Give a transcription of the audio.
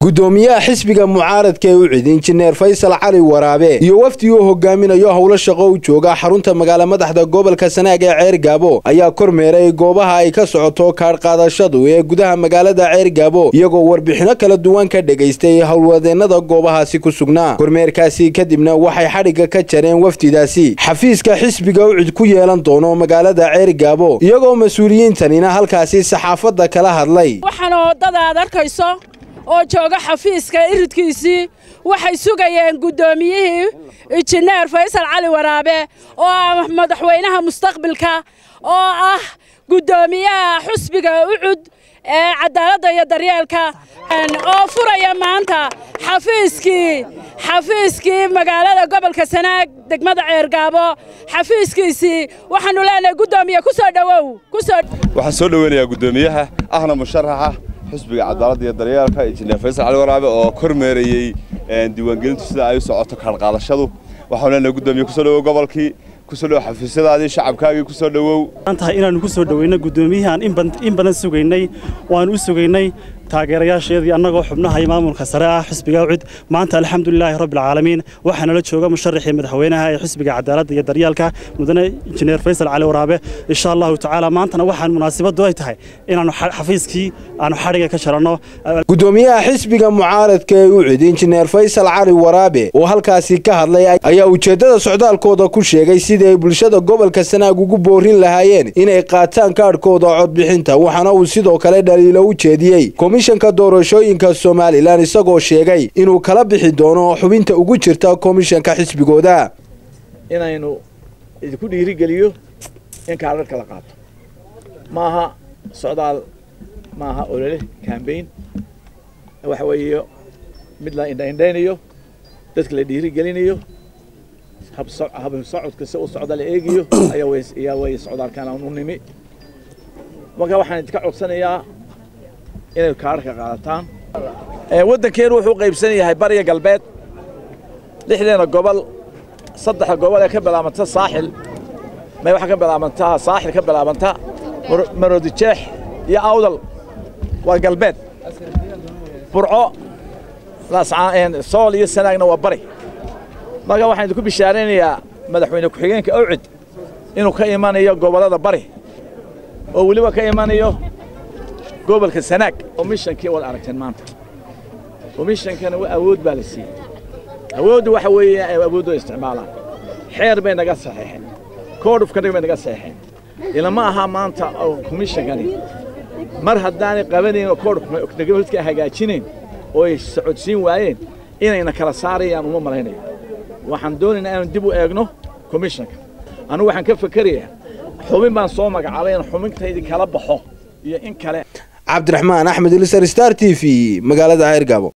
gudoomiyaha xisbiga mucaaradka ee u cid injineer faysal cali waraabe iyo wafdi uu hogaaminayo howlo shaqo u jooga xarunta magaala madaxda gobolka sanaag ee ceer gaabo ayaa kormeeray goobaha ay ka socoto kaadhqaadashadu ee gudaha magaalada ceer gaabo iyagoo warbixino kala duwan ka dhegaystay howlwadeennada goobahaasi ku sugnaa kormeerkaasi kadibna waxay xadhigga ka jareen wafdidaasi xafiiska xisbiga u cid ku yeelan doono magaalada ceer gaabo iyagoo mas-uuliyiintanina halkaasi saxaafadda kala hadlay oo jooga xafiiska iridkiisii waxay sugayeen guddoomiyihii injineer faysal cali waraabe oo ah madaxweynaha mustaqbilka oo ah guddoomiyaha xusbiga ucud ee cadaaladda iyo daryeelka oo furaya maanta xafiiskii xafiiskii magaalada gobolka sanaag degmada ceergaabo xafiiskiisii waxaannu leenahay guddoomiye ku soo dhowow waxaan soo dhoweynayaa guddoomiyaha ahna musharaxa xusbiga cadaaladda iyo daryeelka injineer faysal cali waraabe oo kormeerayey diiwaangelintu sida ay u socoto kaadhqaadashadu waxaan leenahay guddoomiye kusoo dhowow gobolkii kusoo dhowow xafiisyadaadii shacabkaagii kusoo dhowow tahay inaannu ku soo dhoweyno guddoomiyahan in badan sugaynay waannu u sugaynay taageerayaasheedii annagoo xubnaha iyo maamulka sare ah xisbiga ucid maanta alxamdulilaahi rabbilcaalamiin waxaa nala jooga musharaxii madaxweynaha ee xisbiga cadaaladda iyo daryeelka mudane injineer faysal cali waraabe insha allahu tacaala maantana waxaan munaasabaddu ay tahay inaannu xafiiskii aannu xadhiga ka jaranno gudoomiyaha xisbiga mucaaradka ee ucid injineer faysal cali waraabe oo halkaasi ka hadlay ayaa ujeeddada socdaalkooda ku sheegay sidii ay bulshada gobolka sanaag ugu boorin lahaayeen inay qaataan kaadhkooda codbixinta waxaana uu sidoo kale dhaliilo u jeediyey komishanka doorashooyinka somalilan isagoo sheegay inuu kala bixi doono xubinta ugu jirta komishanka xisbigooda inaynu idinku dhiirigeliyo in kaadharka la qaato maaha socdaal maaha olole kambayn waxa weeye mid la indhaindhaynayo dadka la dhiirigelinayo habsocodka si u socda la eegayo ayaa way socdaalkan aan u nimi marka waxaan idinka codsanayaa inay kaadharka qaadataan waddankeenu wuxuu qaybsan yahay bariga galbeed lixdeena gobol saddexa gobol ee ka bilaabanta saaxil may waxaa ka bilaabantaa saaxil ka bilaabanta marodijeex iyo awdal waa galbeed burco sool iyo sanaagna waa bari marka waxaan idinku bishaaraynayaa madaxweyne ku-xigeenka awcid inuu ka imanayo gobollada bari oo weliba ka imanayo gobolka sanaag komishankii waad aragteen maanta komishankana awood baa la siiyey awooddu waxa weeye awooddu ay isticmaalaan xeer bay naga saxeexeen koodhufkana bay naga saxeexeen ilama aha maanta komishankani mar haddaanay qabanayn oo koodhufka hagaajinayn oo ay socodsiin waayeen inayna kala saarayaan uma malaynayo waxaan doonaynaa inaan dib u eegno komishanka annugu waxaan ka fakerayaa xubin baan soo magacaabay in xubintaydii kala baxo iyo in kale cabdiraxmaan axmed ilisar star t v magaalada ceergaabo